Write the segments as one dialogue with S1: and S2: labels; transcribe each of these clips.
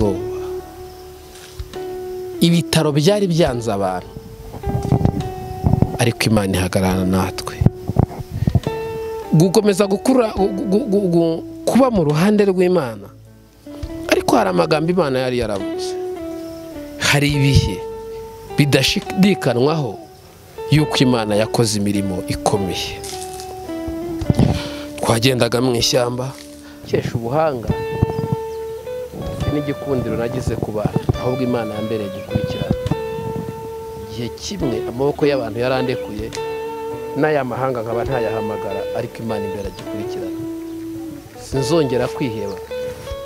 S1: ubwoba ibitaro byari byanze abantu ariko imana ihagarara natwe gukomeza gukura kuba mu ruhande rw'imana ariko hari amagambo imana yari yaravuze hari ibihe bidashidikanwaho y'uko imana yakoze imirimo ikomeye twagendaga mu ishyamba kesha ubuhanga n'igikundiro nagize ku bantu ahubwo imana yambereye gikurikirana igihe kimwe amaboko y'abantu yarandekuye n'ay'amahanga nkaba ntayahamagara ariko imana imbere agikurikirana sinzongera kwiheba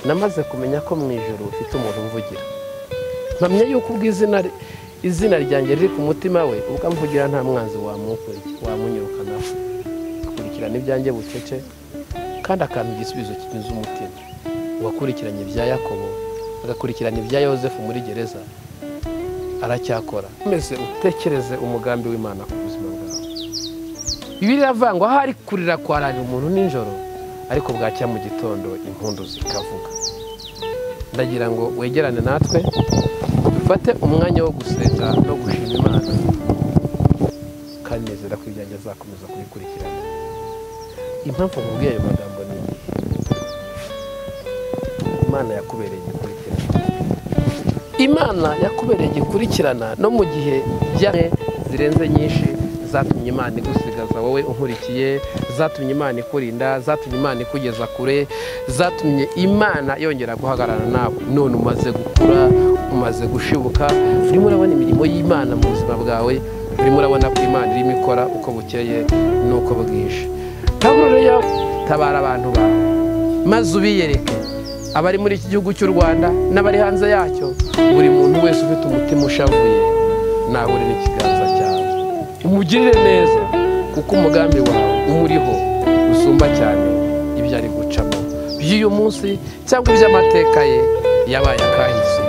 S1: namaze kumenya ko mu ijoro ufite umuntu umvugira mpamya yuko ubwo izina ryanjye riri ku mutima we ukamvugira nta mwanzi wamunyirukanaho akurikirana ibyanjye bucece kandi akampa igisubizo kinyuze umutima uwakurikiranye ibya yakobo agakurikirana ibya yosefu muri gereza aracyakora umeze utekereze umugambi w'imana ku buzima bwawe ibi biravangwa aho ari kurira kwararira umuntu nijoro ariko bwacya mu gitondo impundu zikavuga ndagira ngo wegerane natwe dufate umwanya wo gusenga no gushima imana kandi nizera ko ibyanjye azakomeza kubikurikirana impamvu nkubwiye ayo magambo ni iyi imana yakubereye igikurikirana imana yakubereye igikurikirana no mu gihe byane zirenze nyinshi zatumye imana igusigaza wowe unkurikiye zatumye imana ikurinda zatumye imana ikugeza kure zatumye imana yongera guhagarara nawe none umaze gukura umaze gushibuka urimo urabona imirimo y'imana mu buzima bwawe urimo urabona ko imana irimo ikora uko bukeye n'uko bwije taburo rero tabara abantu bawe maze ubiyereke abari muri iki gihugu cy'u rwanda n'abari hanze yacyo buri muntu wese ufite umutima ushavuye nawe n'ikiganza cyawe umugirire neza kuko umugambi wawe umuriho usumba cyane ibyo ari gucamo by'uyu munsi cyangwa iby'amateka ye yabaye akahise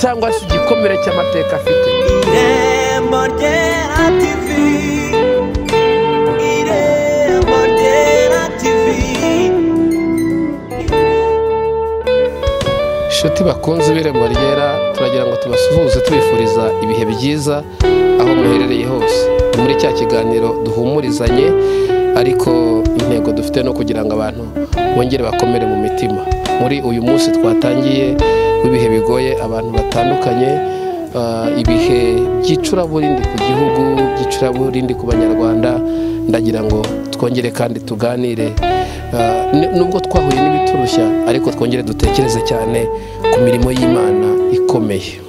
S1: cyangwa se igikomere cy'amateka afite
S2: irembo ryera tivi irembo ryera tivi
S1: inshuti bakunze ibirembo ryera turagira ngo tubasuhuze tubifuriza ibihe byiza aho muherereye hose ni muri cya kiganiro duhumurizanye ariko intego dufite no kugira ngo abantu bongere bakomere mu mitima muri uyu munsi twatangiye w'ibihe bigoye abantu batandukanye ah, ibihe by'icuraburindi ku gihugu by'icuraburindi ku banyarwanda ndagira ngo twongere kandi tuganire ah, n- nubwo twahuye n'ibiturushya ariko twongere dutekereze cyane ku mirimo y'imana ikomeye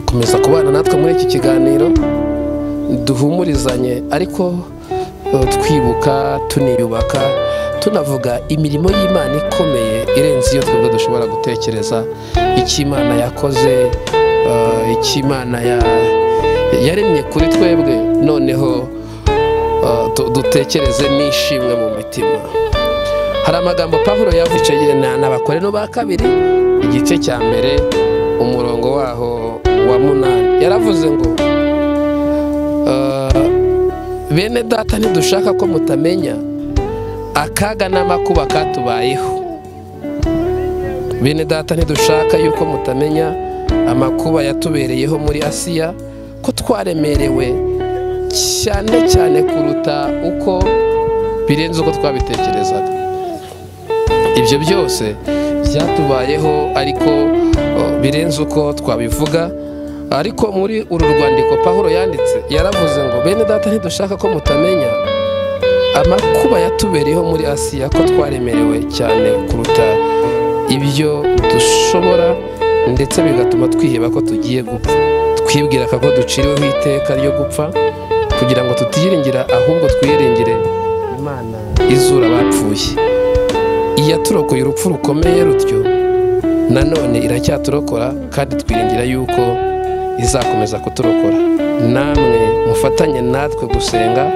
S1: komeza kubana natwe muri iki kiganiro duhumurizanye ariko eh, twibuka tuniyubaka tunavuga imirimo y'imana ikomeye irenze iyo twebwe dushobora gutekereza icyo imana yakoze eh, icyo imana ya- yaremye kuri twebwe noneho eh, tu- dutekereze n'ishimwe mu mitima hari amagambo pavuro yavuceye n'abakorano ba kabiri igice cya mbere umurongo waho wa munani yaravuze ngo eh, bene data ntidushaka ko mutamenya akaga n'amakuba katubayeho bene data ntidushaka yuko mutamenya amakuba yatubereyeho muri asiya ko twaremerewe cyane cyane kuruta uko birenze uko twabitekerezaga ibyo byose byatubayeho ariko o, birenze uko twabivuga ariko muri uru rwandiko pahuro yanditse yaravuze ngo bene data ntidushaka ko mutamenya amakuba yatubereyeho muri asiya ko twaremerewe cyane kuruta ibyo dushobora ndetse bigatuma twiheba ko tugiye gupfa twibwira ko duciriweho iteka ryo gupfa kugira ngo tutiyiringira ahubwo twiyiringire imana izura abapfuye iyaturokoye urupfu rukomeye rutyo nanone iracyaturokora kandi twiringira yuko izakomeza kuturokora namwe mufatanye natwe gusenga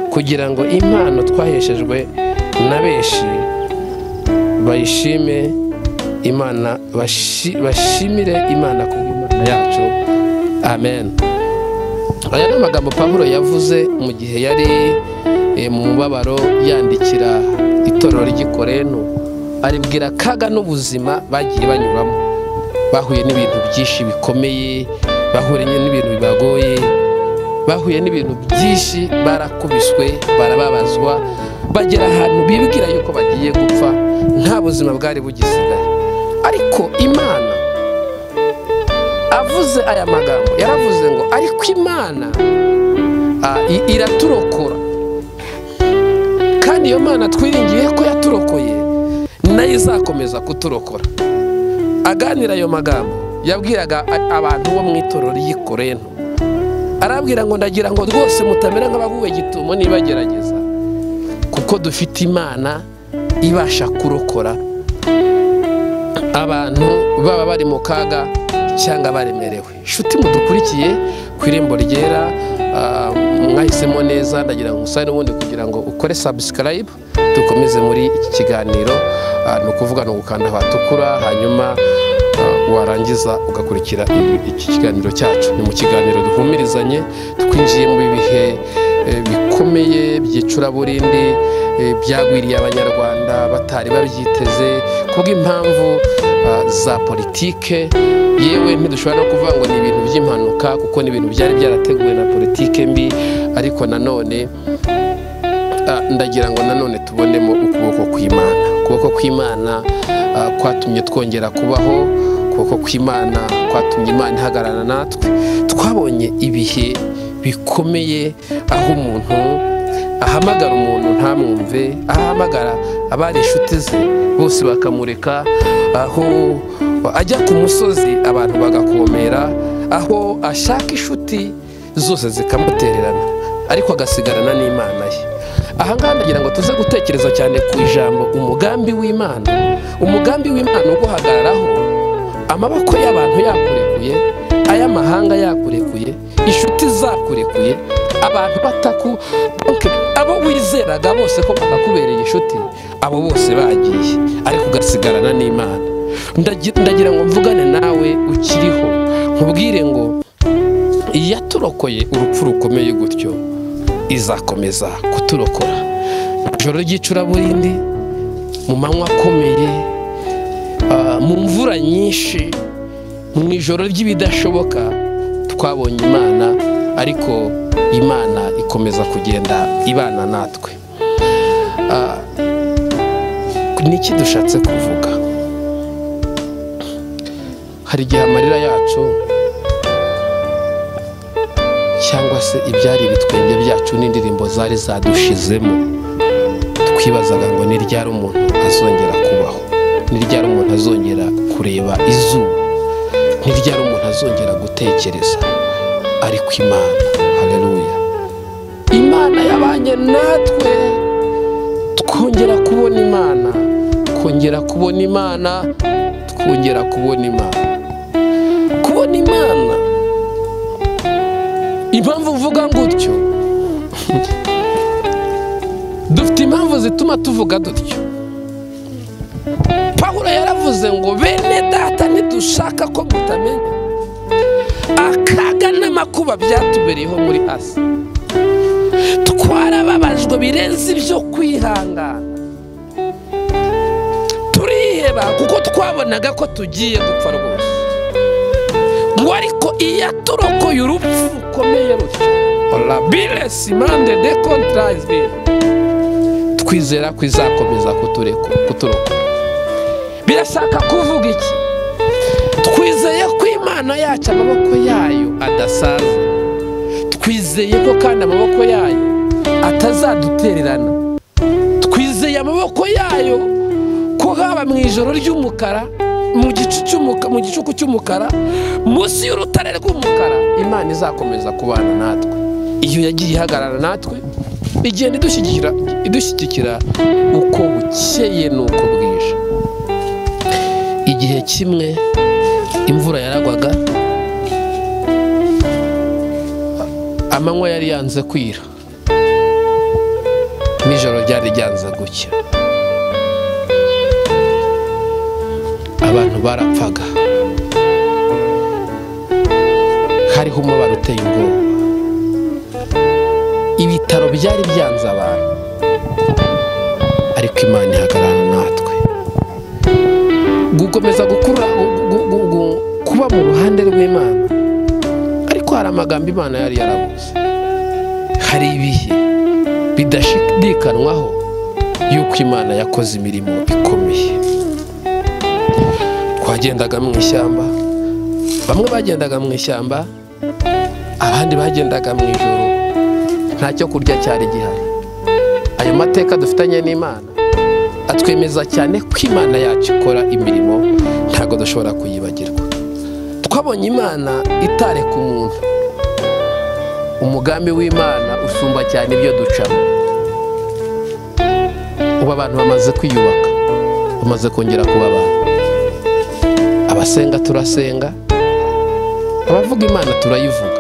S1: kugira ngo impano twaheshejwe na benshi bayishime imana bashi- bashimire imana ku bw'imana yacu amen aya ni amagambo pawulo yavuze mu gihe yari eh, mu mubabaro yandikira itorero ry'ikorenu aribwira akaga n'ubuzima bagiye banyuramo bahuye n'ibintu byinshi bikomeye bahuye n'ibintu bibagoye bahuye n'ibintu byinshi barakubiswe barababazwa bagera ahantu bibwira yuko bagiye gupfa nta buzima bwari bugisigaye ariko imana avuze aya magambo yaravuze ngo ariko imana ah, i- iraturokora kandi iyo mana twiringiye ko yaturokoye nayo izakomeza kuturokora aganira ayo magambo yabwiraga a- abantu bo mu itorero ry'i Korinto. arabwira ngo ndagira ngo rwose mutamera nk'abaguwe gitumo niba gerageza kuko dufite imana ibasha kurokora abantu baba bari mu kaga cyangwa baremerewe inshuti mudukurikiye ku irembo ryera ah, mwahisemo neza ndagira ngo musabe n'ubundi kugira ngo ukore subscribe dukomeze muri iki kiganiro Ah, ni ukuvuga ni ugukanda hatukura hanyuma ah, warangiza ugakurikira ibi- iki kiganiro cyacu ni mu kiganiro duhumurizanye twinjiye mu bihe eh, bikomeye by'icuraburindi eh, byagwiriye abanyarwanda batari babyiteze kubw'impamvu ah, za politike yewe ntidushobora no kuvuga ngo ni ibintu by'impanuka kuko ni ibintu byari byarateguwe na politike mbi ariko nanone Ah, ndagira ngo nanone tubonemo ukuboko kw'imana ukuboko kw'imana ah, kwatumye twongera kubaho ukuboko kw'imana kwatumye imana ihagarara natwe twabonye ibihe bikomeye aho umuntu ahamagara umuntu ntamwumve aho ahamagara abari inshuti ze bose bakamureka aho ajya ku musozi abantu bagakomera aho ashaka inshuti zose zikamutererana ariko agasigarana n'imana ye ahangaha ndagira ngo tuze gutekereza cyane ku ijambo umugambi w'imana umugambi w'imana wo guhagararaho amaboko y'abantu yakurekuye ay'amahanga yakurekuye inshuti zakurekuye abantu bataku ok, abo wizeraga bose ko bakakubereye inshuti abo bose bagiye ariko ugasigarana n'imana Ndagi- ndagira ngo mvugane nawe ukiriho nkubwire ngo iyaturokoye urupfu rukomeye gutyo izakomeza kuturokora ijoro ry'icuraburindi mu manywa akomeye ah, mu mvura nyinshi mu ijoro ry'ibidashoboka twabonye imana ariko imana ikomeza kugenda ibana natwe Ah, ni iki dushatse kuvuga hari igihe amarira yacu cyangwa se ibyari ibitwenge byacu n'indirimbo zari zadushizemo twibazaga ngo ni ryari umuntu azongera kubaho ni ryari umuntu azongera kureba izuba ni ryari umuntu azongera gutekereza ariko imana haleluya imana yabanye natwe twongera kubona imana twongera kubona imana twongera kubona imana kubona imana impamvu uvuga gutyo dufite impamvu zituma tuvuga dutyo pawulo yaravuze ngo bene data ntidushaka ko mutamenya akaga n'amakuba byatubereyeho muri asi twarababajwe birenze ibyo kwihangana turiheba kuko twabonaga ko tugiye gupfa rwose ngo ariko iyo aturokoye urupfu rukomeye rutyo labile simande de kontrayizibire twizera ko izakomeza kutureko kuturokora birashaka kuvuga iki twizeye ko imana yacu amaboko yayo adasaza twizeye ko kandi amaboko yayo atazadutererana twizeye amaboko yayo ko haba mu ijoro ry'umukara mu gicu cy'umuka- mu gicuku cy'umukara munsi y'urutare rw'umukara imana izakomeza kubana natwe iyo yagiye ihagarara natwe igenda idushyigikira idushyigikira uko bukeye n'uko bwije igihe kimwe imvura yaragwaga amanywa yari yanze kwira nijoro ryari ryanze gucya abantu barapfaga hariho umubare uteye ubwoba ibitaro byari byanze abantu ariko imana ihagarara natwe gukomeza gukura gu- gu- gu- kuba mu ruhande rw'imana ariko hari amagambo imana yari yaravuze hari ibihe bidashidikanwaho yuko imana yakoze imirimo ikomeye twagendaga mu ishyamba bamwe bagendaga mu ishyamba abandi bagendaga mu ijoro nta cyo kurya cyari gihari ayo mateka dufitanye n'imana atwemeza cyane ko imana yacu ikora imirimo ntabwo dushobora kuyibagirwa twabonye imana itareka umuntu umugambi w'imana usumba cyane ibyo ducamo ubu abantu bamaze kwiyubaka bamaze kongera kuba abantu abasenga turasenga abavuga imana turayivuga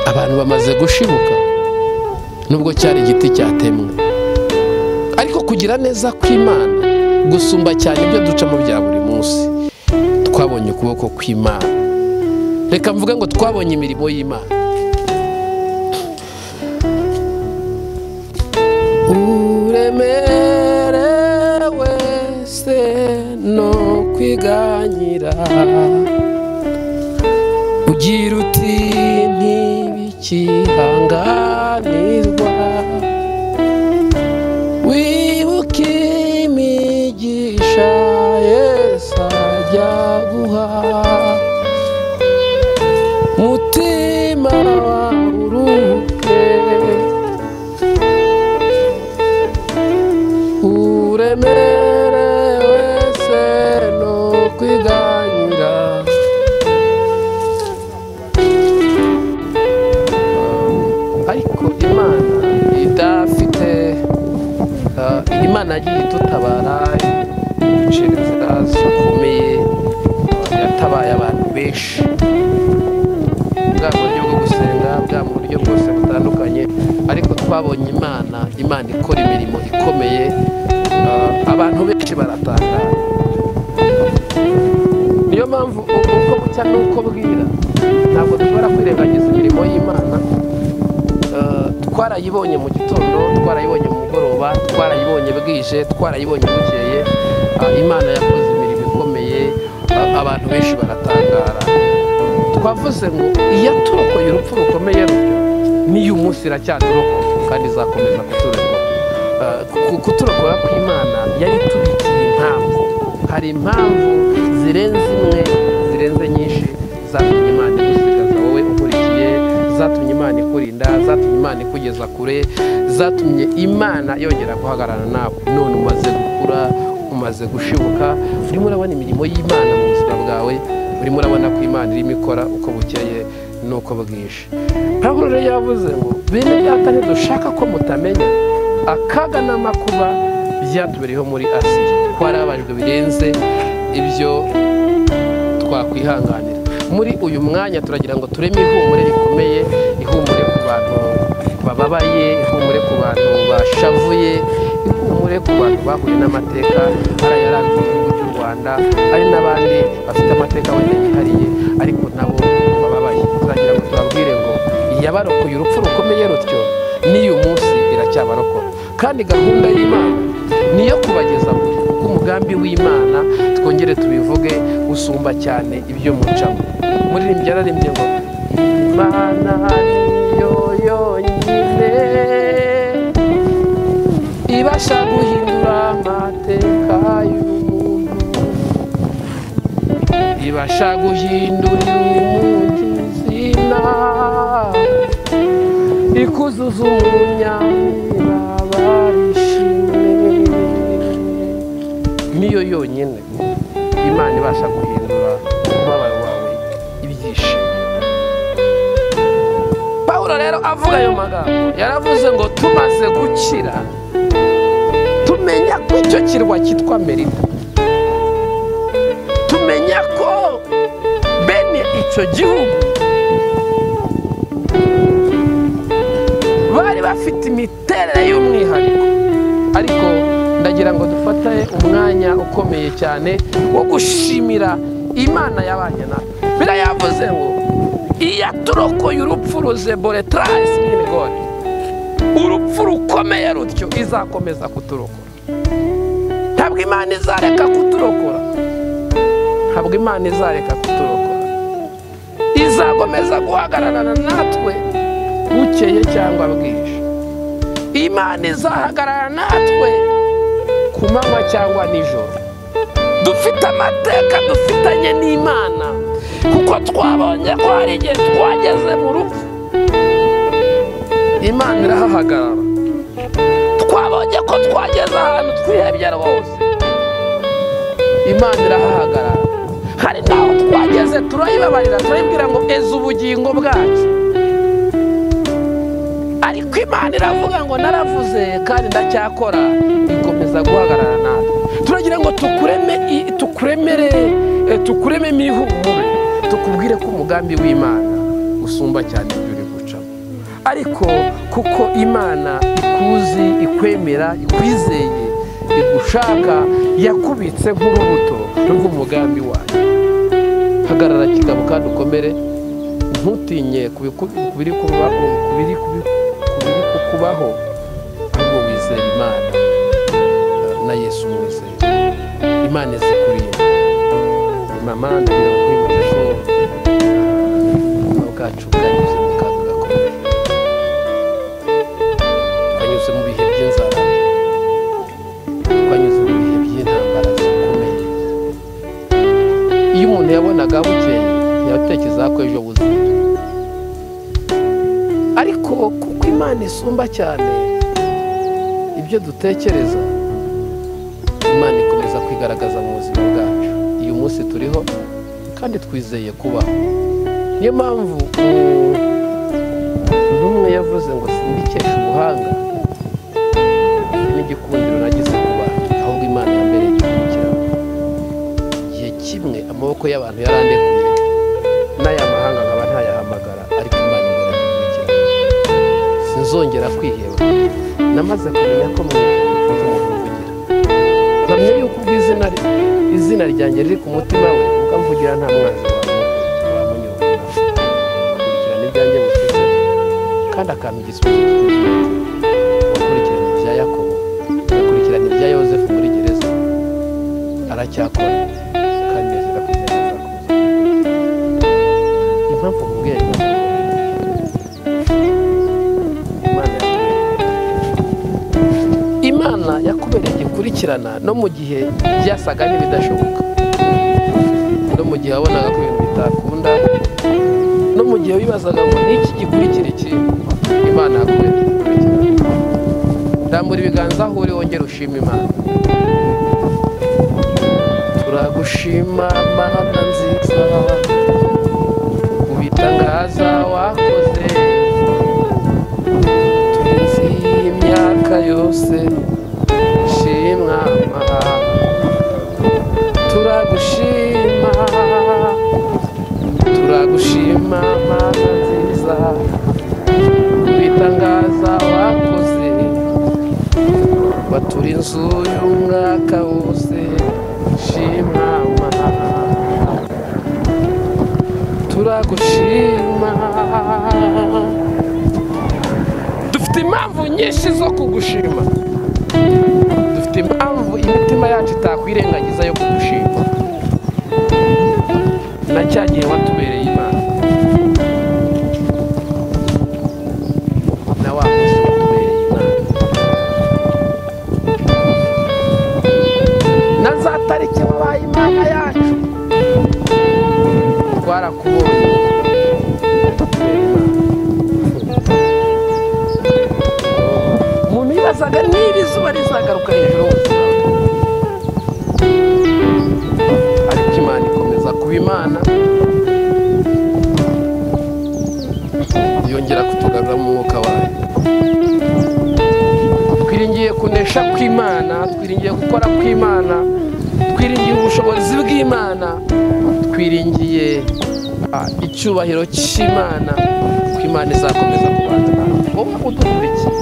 S1: abantu bamaze gushibuka nubwo cyari igiti cyatemwe ariko kugira neza kw'imana gusumba cyane ibyo ducamo bya buri munsi twabonye ukuboko kw'imana reka mvuge ngo twabonye imirimo y'imana uremere wese no kwiganyira ugira uti ntibikihanganirwa wibuke imigisha yesu ajya guha mutima wawe uruhuke uremere wese no kwiganyira ariko imana idafite ah, imana yagiye idutabara icira inzira zikomeye yatabaye abantu benshi bwa buryo bwo gusenga bwa mu buryo bwose butandukanye ariko twabonye imana imana ikora imirimo ikomeye ah, abantu benshi baratangara niyo mpamvu uko bucya n'uko bwira ntabwo dushobora kwirengagiza imirimo y'imana Eh, twarayibonye mu gitondo twarayibonye mu mugoroba twarayibonye bwije twarayibonye bukeye Ah, imana yakoze imirimo ikomeye Ah, abantu benshi baratangara twavuze ngo iyaturokoye urupfu rukomeye rutyo n'iyo umunsi iracyaturokoye kandi izakomeza kuturokora Ah, ku- kuturokora kw'imana yari itubikiye impamvu hari impamvu zirenze imwe zirenze nyinshi zatumye imana igusigaza wowe ukurikiye zatumye imana ikurinda zatumye imana ikugeza kure zatumye imana yongera guhagarara nawe none umaze gukura umaze gushibuka urimo urabona imirimo y'imana mu buzima bwawe urimo urabona ko imana irimo ikora uko bukeye n'uko bwije pawulo rero yavuze ngo bene data ntidushaka ko mutamenya akaga n'amakuba byatubereyeho muri asiya twarabajwe birenze ibyo twakwihanganira muri uyu mwanya turagira ngo tureme ihumure rikomeye ihumure ku bantu bababaye ihumure ku bantu bashavuye ihumure ku bantu bahuye n'amateka hari ayaranze igihugu cy'u rwanda hari n'abandi bafite amateka wenda yihariye ariko nabo bababaye turagira ngo tubabwire ngo yabarokoye urupfu rukomeye rutyo n'iyu munsi iracyabarokora kandi gahunda y'imana niyo kubageza kure kuko umugambi w'imana twongere tubivuge usumba cyane ibyo mucamo muririmbyi yararimbye ngo imana niyo yonyine ibasha guhindura amateka y'umuntu ibasha guhindurira umuntu izina ikuzuza umunyamibaba barishimye niyo yonyine imana ibasha guhindura umubabaro wawe ibyishimo pawulo rero avuga ayo magambo yaravuze ngo tumaze gukira tumenya ko icyo kirwa cyitwa merida tumenya ko bene icyo gihugu bari bafite imiterere y'umwihariko ariko ndagira ngo dufate umwanya ukomeye cyane wo gushimira imana yabanye natwe birayavuze ngo iyaturokoye urupfu ruzebore tarasi n'ibigori urupfu rukomeye rutyo izakomeza kuturokora ntabwo ntabwo imana izareka kuturokora ntabwo imana izareka kuturokora izakomeza guhagararana natwe bukeye cyangwa bwije imana izahagarara natwe ku manywa cyangwa nijoro dufite amateka dufitanye n'imana kuko twabonye ko hari igihe twageze mu rupfu imana irahahagarara twabonye ko twageze ahantu twihebye rwose imana irahahagarara hari n'aho twageze turayibabarira turayibwira ngo eze ubugingo bwacu ariko imana iravuga ngo naravuze kandi ndacyakora ikomeza guhagarara natwe turagira ngo tukureme i- tukuremere eh, tukurememo ihumure tukubwire ko umugambi w'imana usumba cyane ibyo uri gucamo ariko kuko imana ikuzi ikwemera ikwizeye igushaka yakubitse nk'urubuto rw'umugambi wayo hagarara kigabo kandi ukomere ntutinye ku biku- ku biri kuba- ku biri kubi- ku biri kukubaho ahubwo wizera imana na yesu mwizera imana izi kurinda mama ngira ngo nkwibutse ko ubuzima bwacu bwanyuze mu kaga gakomeye twanyuze mu bihe by'inzara twanyuze mu bihe by'intambara zikomeye iyo umuntu yabonaga bukeye yatekerezaga ko ejo buzima ariko kuko imana isumba cyane ibyo dutekereza imana ikomeza kwigaragaza mu buzima bwacu uyu munsi turiho kandi twizeye kubaho niyo mpamvu umuntu umwe yavuze ngo simbikesha ubuhanga n'igikundiro nagize ku bantu ahubwo imana yambereye igikurikirana igihe kimwe amaboko y'abantu yarandekuye n'aya mahanga nkaba ntayahamagara ariko imana imbere ikurikirana sinzongera kwiheba namaze kumenya ko mu ijuru mfite umuntu uvugira mpamya yuko ubwo izina rye- izina ryanjye riri ku mutima we ukamvugira nta mwanzi wamu- wamunyurwa akurikirana ibyanjye bufite kandi akampa igisubizo cy'ubuzima akurikirana ibya yakobo agakurikirana ibya yozefu muri gereza aracyakora kandi neza ko ibyo azakomeza impamvu mubwiye ngo Imana yakubereye imana yakubereye gikurikirana no mu gihe byasaga n'ibidashoboka no mu gihe wabonaga ko ibintu bitakunda no mu gihe wibazaga ngo niki gikurikira iki imana yakubereye gikurikirana rambura ibiganza aho uri wongere ushima imana turagushima mana nziza kubitangaza wakoze turenze iyi myaka yose shimwa mana turagushima turagushima mana nziza kubitangaza wakoze batura inzu y'umwaka wose shima mana turagushima dufite impamvu nyinshi zo kugushima dufite impamvu imitima yacu itakwirengagiza yo kugushima na cya gihe watubereye imana na wa munsi watubereye imana na za tariki wabaye imana yacu twarakubonye umuntu yibazaga niba izuba rizagaruka hejuru hose ariko imana ikomeza kuba imana yongera kutugarura mu mwuka wayo twiringiye kunesha kw'imana twiringiye gukora kw'imana twiringiye ubushobozi bw'imana twiringiye ah, icyubahiro cy'imana ko imana izakomeza kubana nawe wowe udukurikiye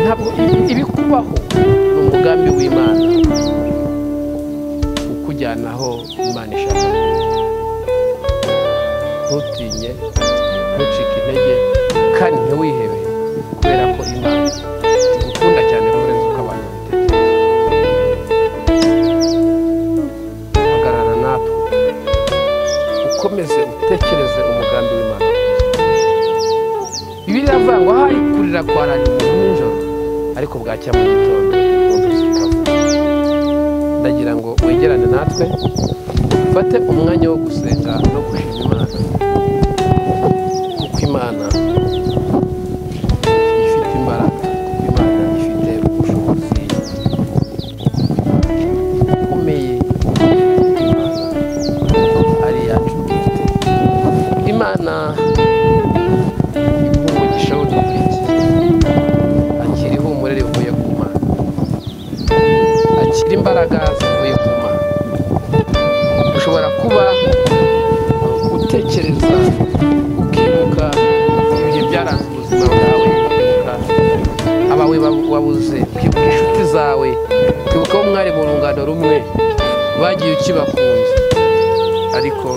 S1: ntabwo ibi- ibikubaho ni umugambi w'imana ukujyana aho imana ishaka ntutinye ntucike intege kandi ntiwihebe kubera ko imana igukunda cyane kurenza uko abantu ukomeze utekereze umugambi w'imana bibiri avuga ngo hari kurira kwa radiyo umuntu nijoro ariko bwacya mu gitondo wumvise ikavuga ndagira ngo wegerane natwe ufate umwanya wo gusenga no gushima imana kuko imana ifite imbaraga kuko imana ifite ubushobozi bukomeye ari iyacu bwite imana imuha umugisha w'udukurikiye akira ihumure rivuye ku mana akira imbaraga zivuye ku mana ushobora kuba utekereza ukibuka ibihe byaranze ubuzima bwawe ukibuka abawe ba- wabuze ukibuka inshuti zawe ukibuka abo mwari mu rungano rumwe bagiye ukibakunze ariko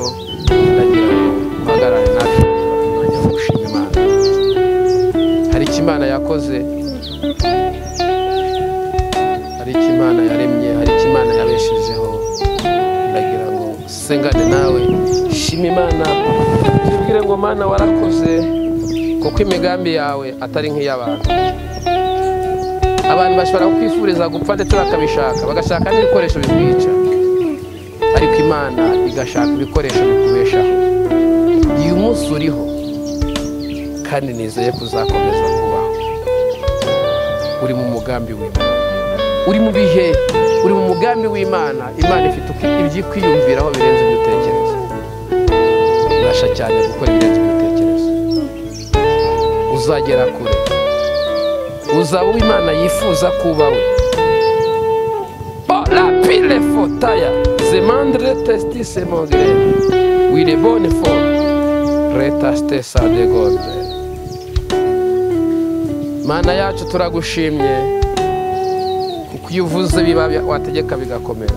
S1: ndagira ngo uhagarare natwe umwanya wo gushima imana hari icyo imana yakoze hari icyo imana yaremye hari icyo imana yabeshejeho ndagira ngo sengane nawe shima imana tubwire ngo mana warakoze kuko imigambi yawe atari nk'iy'abantu abantu bashobora kwifuriza gupfa ndetse bakabishaka bagashaka n'ibikoresho bikwica ariko imana igashaka ibikoresho bikubeshaho uyu munsi uriho kandi nizeye kuzakomeza kubaho uri mu mugambi w'imana uri mu bihe uri mu mugambi w'imana imana ifite uko- ibyikwiyumviraho birenze ibyo utekereza ubasha cyane gukora ibirenze ibyo utekereza uzagera kure uzaba uwo imana yifuza kuba we la pile fotaya zemandre testi semongre wile bone fo reta stesa de gode mana yacu turagushimye kuko iyo uvuze biba wategeka bigakomera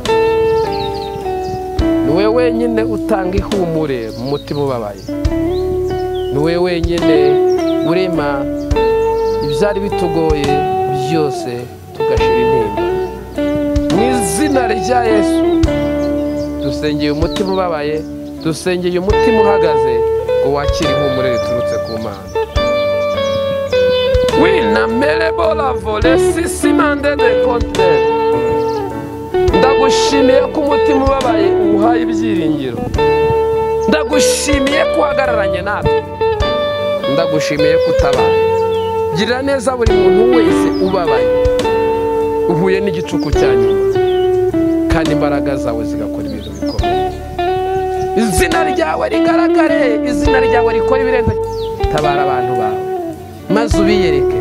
S1: ni wowe wenyine utanga ihumure mu mutima ubabaye ni wowe wenyine urema ibyari bitugoye byose tugashira intimba mu izina rya yesu dusengeye umutima ubabaye dusengeye umutima uhagaze ngo wakire ihumure riturutse ku mana winamerebola vole sisimande de kontineri ndagushimiye ko umutima ubabaye uwuhaye ibyiringiro ndagushimiye ko uhagararanye natwe ndagushimiye ko utabaye girira neza buri muntu wese ubabaye uhuye n'igicuku cya nyuma kandi imbaraga zawe zigakora ibintu bikomeye izina ryawe rigaragare izina ryawe rikora ibirenze tabara abantu bawe maze ubiyereke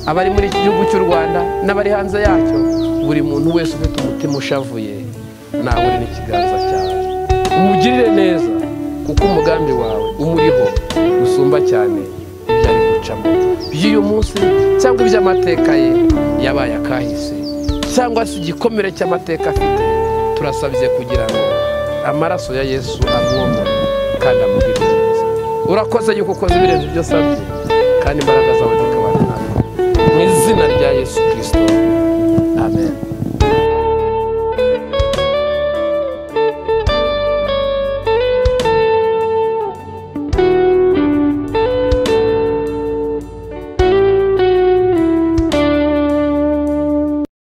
S1: abari muri iki gihugu cy'u rwanda n'abari hanze yacyo buri muntu wese ufite umutima ushavuye nawe uri n'ikiganza cyawe umugirire neza kuko umugambi wawe umuriho usumba cyane ibyo ari gucamo by'uyu munsi cyangwa iby'amateka ye yabaye akahise cyangwa se igikomere cy'amateka afite turasabye kugira ngo amaraso ya yesu amwomore kandi amugirire neza urakoze yuko ukoze ibirenze ibyo asabye kandi imbaraga zawe zikabana natwe mu izina rya yesu